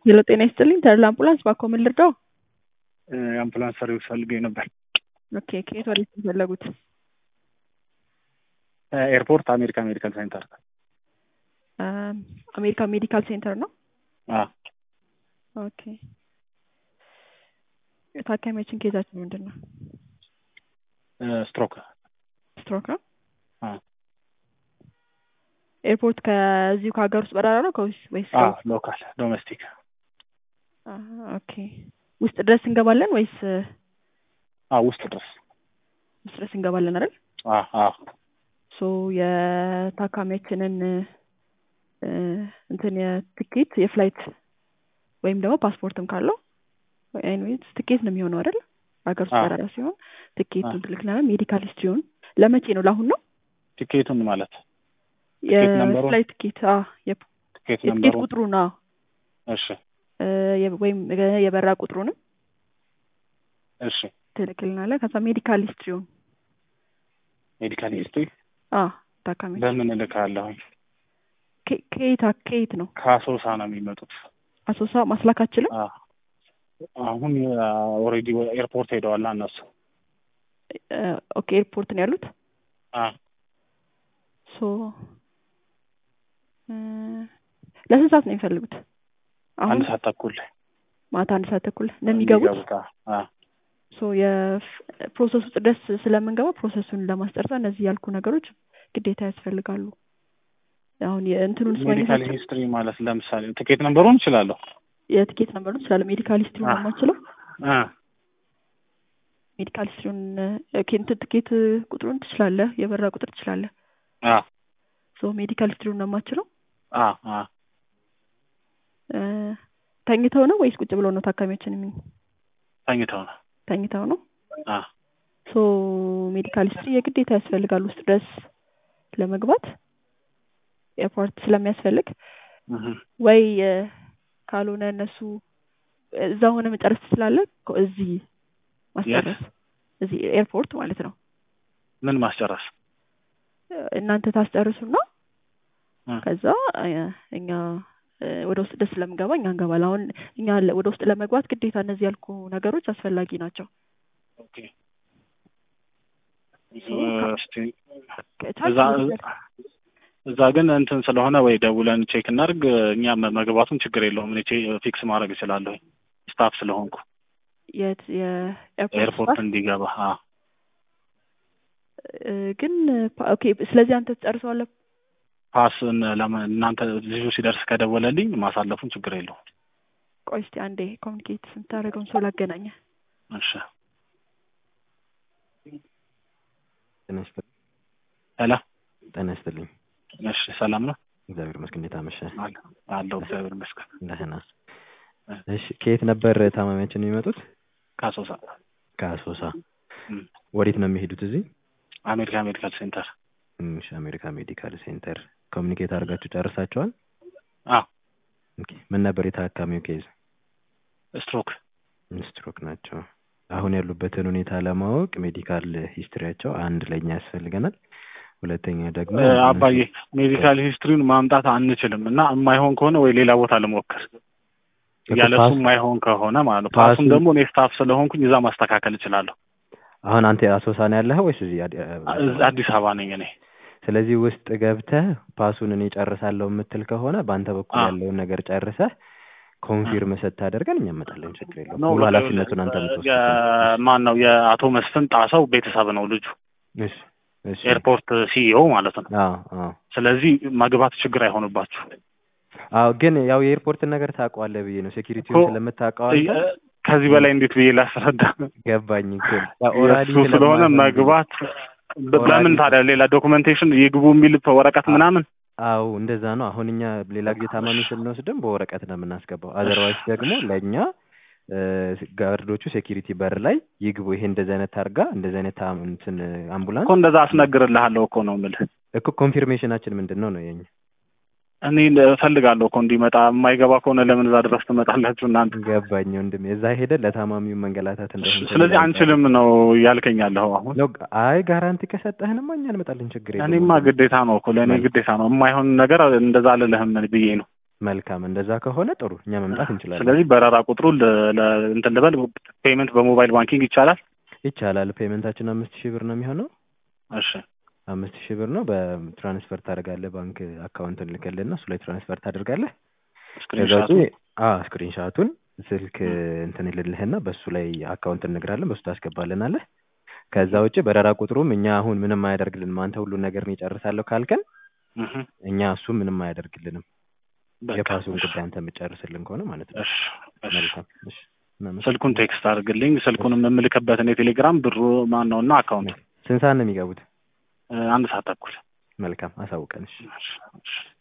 ሄሎ ጤና ይስጥልኝ ተድላ አምቡላንስ ባክዎ ምን ልርዳው? የአምቡላንስ ሰርቪስ ፈልገኝ ነበር። ኦኬ ከየት ወዴት ነው የፈለጉት? ኤርፖርት አሜሪካ ሜዲካል ሴንተር። አሜሪካ ሜዲካል ሴንተር ነው። አዎ ኦኬ ታካሚያችን ኬዛችን ምንድን ነው? ስትሮክ ስትሮክ ነው። አዎ ኤርፖርት ከዚሁ ከሀገር ውስጥ በረራ ነው ከወይስ ወይስ አዎ ሎካል ዶሜስቲክ አ፣ ኦኬ ውስጥ ድረስ እንገባለን ወይስ አዎ ውስጥ ድረስ ውስጥ ድረስ እንገባለን አይደል? አዎ አዎ ሶ የታካሚያችንን እ፣ እንትን የትኬት የፍላይት ወይም ደግሞ ፓስፖርትም ካለው ኤኒዌይስ ትኬት ነው የሚሆነው አይደል? ሀገር ውስጥ አዎ። በረራ ሲሆን ትኬቱን አዎ። ትልክልናል። ሜዲካል ሂስትሪውን ለመቼ ነው? ለአሁን ነው ቲኬቱን ማለት ትኬት ነምበሩን? የፍላይት ትኬት አ፣ የፕ- ቲኬት የትኬት ነምበሩ ቁጥሩን አዎ እሺ እ፣ የ- ወይም የበረራ ቁጥሩንም እሺ ትልክልናለህ። ከዛ ሜዲካል ሂስትሪውን ሜዲካል ሂስትሪ አ ታካሚ በምን እልካለሁኝ? ከ- ከየት ከየት ነው? ከአሶሳ ነው የሚመጡት። አሶሳ ማስላክ አችልም? አዎ አሁን ኦልሬዲ ኤርፖርት ሄደዋል እነሱ። እ፣ ኦኬ ኤርፖርት ነው ያሉት። አዎ ሶ እ፣ ለስንት ሰዓት ነው የሚፈልጉት? አሁን አንድ ሰዓት ተኩል ማታ አንድ ሰዓት ተኩል ነው የሚገቡት። የሚገቡት። አዎ አዎ ሶ የፕሮሰስ ውስጥ ደስ ስለምንገባ ፕሮሰሱን ለማስጨረስ እነዚህ ያልኩ ነገሮች ግዴታ ያስፈልጋሉ። አሁን የእንትኑን ሜዲካል ስማኝታችን ሂስትሪ ማለት ለምሳሌ ትኬት ነምበሩን እችላለሁ። የትኬት ነምበሩን ስላለ ሜዲካል ሂስትሪውን ነው አዎ። የማችለው። አ ሜዲካል ሂስትሪውን ኦኬ እንትን ትኬት ቁጥሩን ትችላለህ፣ የበረራ ቁጥር ትችላለህ። አ ሶ ሜዲካል ሂስትሪውን ነው የማችለው። አ አ እ፣ ተኝተው ነው ወይስ ቁጭ ብለው ነው ታካሚዎችን የሚ ተኝተው ነው። ተኝተው ነው? አ ሶ ሜዲካል ሂስትሪ የግዴታ ያስፈልጋል ውስጥ ድረስ ለመግባት ኤርፖርት ስለሚያስፈልግ እህ ወይ እ፣ ካልሆነ እነሱ እዛ ሆነ መጨረስ ትችላለህ። ኮ- እዚህ ማስጨረስ እዚህ ኤርፖርት ማለት ነው። ምን ማስጨረስ? እ፣ እናንተ ታስጨርሱና እ፣ ከዛ እ፣ እኛ እ፣ ወደ ውስጥ ደስ ስለምንገባ እኛ እንገባለን። አሁን እኛ ለ- ወደ ውስጥ ለመግባት ግዴታ እነዚህ ያልኩ ነገሮች አስፈላጊ ናቸው። ኦኬ ሶ ከ- እስቲ ከቻልክ እዛ እዛ ግን እንትን ስለሆነ ወይ ደውለን ቼክ እናድርግ። እኛ መ- መግባቱም ችግር የለውም። እኔ ቼ- ፊክስ ማድረግ እችላለሁ ስታፍ ስለሆንኩ የት የኤርፖርት ኤርፖርት ስታፍ እንዲገባ። አ እ፣ ግን ፓ- ኦኬ ስለዚህ አንተ ትጨርሰዋለህ። ፓስን ለማ- እናንተ ልጁ ሲደርስ ከደወለልኝ ማሳለፉን ችግር የለውም። ቆይ እስቲ አንዴ ኮሚኒኬት ስንታደርገውን ሰው ላገናኘ እሺ ጤና ይስጥልኝ። ሄላ ጤና ይስጥልኝ። እሺ ሰላም ነው እግዚአብሔር ይመስገን። እንዴት አመሸህ? አለ አለው እግዚአብሔር ይመስገን። ደህና። እሺ ከየት ነበር ታማሚያችን የሚመጡት? ከአሶሳ ከአሶሳ። እም፣ ወዴት ነው የሚሄዱት? እዚህ አሜሪካ ሜዲካል ሴንተር። እም፣ እሺ፣ አሜሪካ ሜዲካል ሴንተር። ኮሚኒኬት አድርጋችሁ ጨርሳችኋል? አ ኦኬ። ምን ነበር የታካሚው ኬዝ? ስትሮክ ስትሮክ ናቸው። አሁን ያሉበትን ሁኔታ ለማወቅ ሜዲካል ሂስትሪያቸው አንድ ለኛ ያስፈልገናል። ሁለተኛ ደግሞ እ፣ አባዬ ሜዲካል ሂስትሪውን ማምጣት አንችልም እና የማይሆን ከሆነ ወይ ሌላ ቦታ ልሞክር እኮ ያለ እሱ ፓስ- የማይሆን ከሆነ ማለት ነው። ፓሱን- ፓሱን ደግሞ እኔ ስታፍ ስለሆንኩኝ እዛ ማስተካከል እችላለሁ። አሁን አንተ አሶሳ ነው ያለኸው ወይስ እዚህ አዲ- እዛ አዲስ አበባ ነኝ እኔ። ስለዚህ ውስጥ ገብተህ ፓሱን እኔ ጨርሳለሁ የምትል ከሆነ በአንተ በኩል አዎ። ያለውን ነገር ጨርሰህ ኮንፊርም ስታደርገን እኛ እንመጣለን። ችግር የለውም። ነው ሙሉ ኃላፊነቱን አንተ የምትወስድ ማን ነው የአቶ መስፍን ጣሰው ቤተሰብ ነው ልጁ፣ እሺ፣ እሺ። ኤርፖርት ሲኢኦ ማለት ነው። አዎ፣ አዎ፣ ስለዚህ መግባት ችግር አይሆንባችሁ። አዎ። ግን ያው የኤርፖርትን ነገር ታውቀዋለህ ብዬ ነው ሴኪሪቲውን እኮ ስለምታውቀው አንተ ከዚህ በላይ እንዴት ብዬ ላስረዳ? ገባኝ። ግን ያው ኦራሊ እሱ ስለሆነ መግባት በ- በምን ታዲያ ሌላ ዶክመንቴሽን ይግቡ የሚል ወረቀት ምናምን አዎ እንደዛ ነው። አሁን እኛ ሌላ ጊዜ ታማሚ ስንወስድም በወረቀት ነው የምናስገባው። አዘርዋይስ ደግሞ ለእኛ እ፣ ጋርዶቹ ሴኪሪቲ በር ላይ ይግቡ፣ ይሄ እንደዚህ አይነት ታርጋ እንደዚህ አይነት ታም- እንትን አምቡላንስ እኮ እንደዛ አስነግርልሃለሁ እኮ ነው የምልህ። እኮ ኮንፊርሜሽናችን ምንድን ነው ነው የኛ እኔ እፈልጋለሁ እኮ እንዲመጣ። የማይገባ ከሆነ ለምን እዛ ድረስ ትመጣላችሁ እናንተ? ገባኝ ወንድሜ። እዛ ሄደ ለታማሚው መንገላታት እንደሆነ ስለዚህ አንችልም ነው ያልከኝ ያለኸው አሁን። ነው። አይ ጋራንቲ ከሰጠህንማ እኛ እንመጣለን፣ ችግር የለውም። እኔማ ግዴታ ነው እኮ ለእኔ ግዴታ ነው። የማይሆን ነገር እንደዛ አልልህም ብዬ ነው። መልካም እንደዛ ከሆነ ጥሩ እኛ መምጣት እንችላለን ስለዚህ በረራ ቁጥሩ ለ- ለ- እንትን ልበል ፔመንት በሞባይል ባንኪንግ ይቻላል ይቻላል ፔመንታችን አምስት ሺህ ብር ነው የሚሆነው እሺ አምስት ሺህ ብር ነው በትራንስፈር ታደርጋለህ ባንክ አካውንት እንልክልህና እሱ ላይ ትራንስፈር ታደርጋለህ ከዛ ውጪ ስክሪንሻቱ አዎ ስክሪንሻቱን ስልክ እንትን ይልልህና በሱ ላይ አካውንት እንነግራለን በሱ ታስገባልናለህ ከዛ ውጭ በረራ ቁጥሩም እኛ አሁን ምንም አያደርግልንም አንተ ሁሉን ነገር እኔ እጨርሳለሁ ካልከን እህ እኛ እሱ ምንም አያደርግልንም በቃ የፓሱን እሺ ጉዳይ አንተ የምጨርስልን ከሆነ ማለት ነው እሺ እሺ መልካም እሺ እናመሰግናለን። ስልኩን ቴክስት አድርግልኝ ስልኩንም የምልክበትን የቴሌግራም ብሩ ማን ነው እና አካውንት ስንት ሰዓት ነው የሚገቡት አንድ ሰዓት ተኩል መልካም አሳውቀን እሺ እሺ እሺ